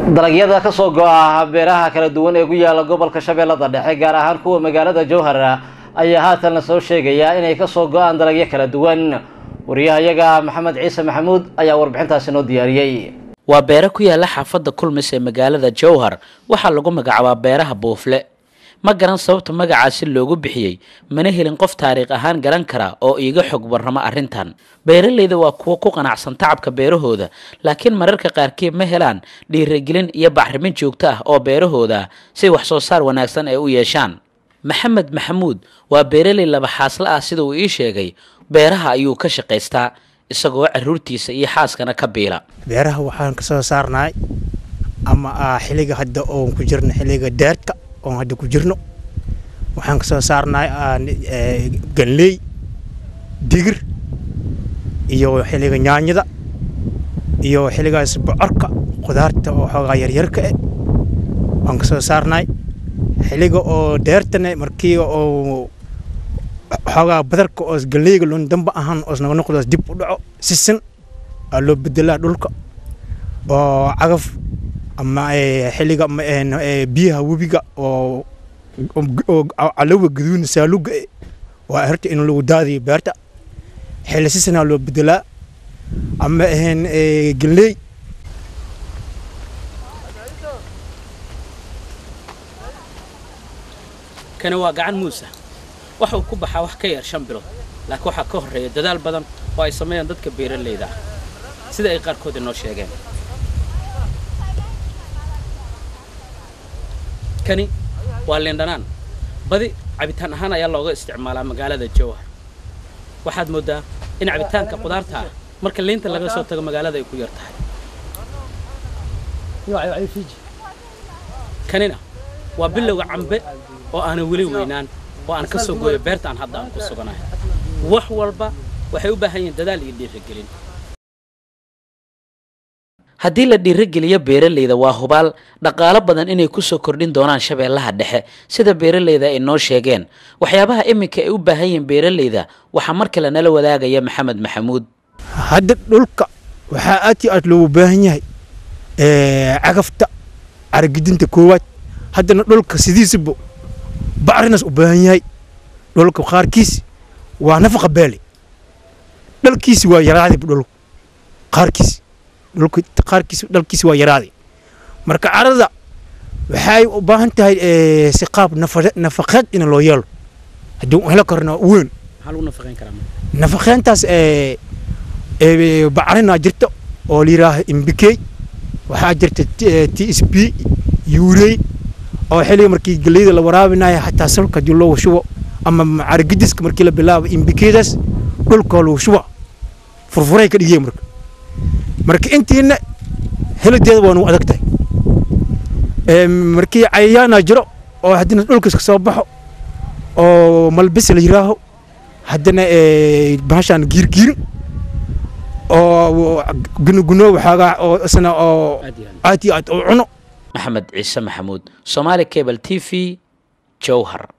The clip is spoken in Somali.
dalagyada ka soo go-a beeraha kala duwan ee ku yaala gobolka shabeellada dhexe gaar ahaan kuwa magaalada jowhar ayaa haatan la soo sheegayaa inay kasoo go-aan dalagyo kala duwan wariyahayaga maxamed ciise maxamuud ayaa warbixintaasi noo diyaariyey waa beero ku yaala xaafadda kulmis ee magaalada jowhar waxaa lagu magacaabaa beeraha buufle ma garan sababta magacaasi loogu bixiyey mana helin qof taariikh ahaan garan kara oo iiga xog warramo arrintan beeralayda waa kuwo ku qanacsan tacabka beerahooda laakiin mararka qaarkii ma helaan dhiirigelin iyo bacrimin joogto ah oo beerahooda si wax soo saar wanaagsan ay u yeeshaan maxamed maxamuud waa beeraley laba xaasle ah sida uu ii sheegay beeraha ayuu ka shaqaystaa isagoo caruurtiisa iyo xaaskana ka biila beeraha waxaan ka soo saarnaay ama xiliga hadda oon ku jirno xiliga deerta oon hadda ku jirno waxaan ka soo saarnaay ganley digir iyo xiliga nyaanyada iyo xiligaas bocorka khudaarta oo xoogaa yaryarka eh waan ka soo saarnaay xiliga oo deertana markii oo xoogaa badarka oos galeyga loon damba ahaan oos naga noqdoos dib u dhaco sisin aa loo bedelaa dhulka oo cagaf ama xiliga biyaha webiga oo calowa gaduudna saaluga e waa herta in lagu daadiyo beerta xili sisinaa loo bedelaa ama ahayn galey kani waa gacan muusa waxa uu ku baxaa wax ka yar shan bilood laakiin waxaa ka horreeya dadaal badan oo ay sameeyaan dadka beeralayda ah sida ay qaarkood inoo sheegeen kani waa liindhanaan badi cabitaan ahaan ayaa looga isticmaalaa magaalada jowhar waxaad mooddaa in cabitaanka qudaarta ah marka liinta laga soo tago magaalada ay ku yar tahay kanina waa bilowga cambe oo aanan weli weynaan oo aan ka soo gooyo beerta aan hadda aan ku suganahay wax walba waxay u baahan yihiin dadaal iyo dhiirigelin haddii la dhiirogeliyo beeralayda waa hubaal dhaqaalo badan inay kusoo kordhin doonaan shabeellaha dhexe sida beeralayda ay noo sheegeen waxyaabaha iminka ay u baahan yihiin beeralayda waxaa mar kale nala wadaagaya maxamed maxamuud hadda dhulka waxaa aad iyo aad loogu baahan yahay cagafta caragidinta koowaad haddana dhulka sidiisaba bacrinas u baahan yahay dhulka qaarkiis waa nafaqa beele dhalkiisi waa yaraaday dhulka qaarkiis dhulka qaarkiis dhalkiisi waa yaraaday marka carada waxay u baahan tahay si qaab nafaqeed in loo yeelo haddii helo karna weyn nafaqeyntaas bacrinaa jirta oo la yidhaaha imbikey waxaa jirta t s b yuurey oo xilliga markii galeyda la waraabinayo xataa salka haddii loo shubo ama caragidiska markii la bilaabo imbikeedaas dhulkoo lagu shuba furfuray ka dhigeen marka marka intiina helideeda waa nagu adag tahay markii cayayaana jiro oo haddana dhulkas ka soo baxo oo malbis la yiraaho haddana bahashaan giirgiirin oo gunoguno waxaagaa oo isna oo aad iyo aad oo cuno maxamed ciise maxamuud somaali cable t v jowhar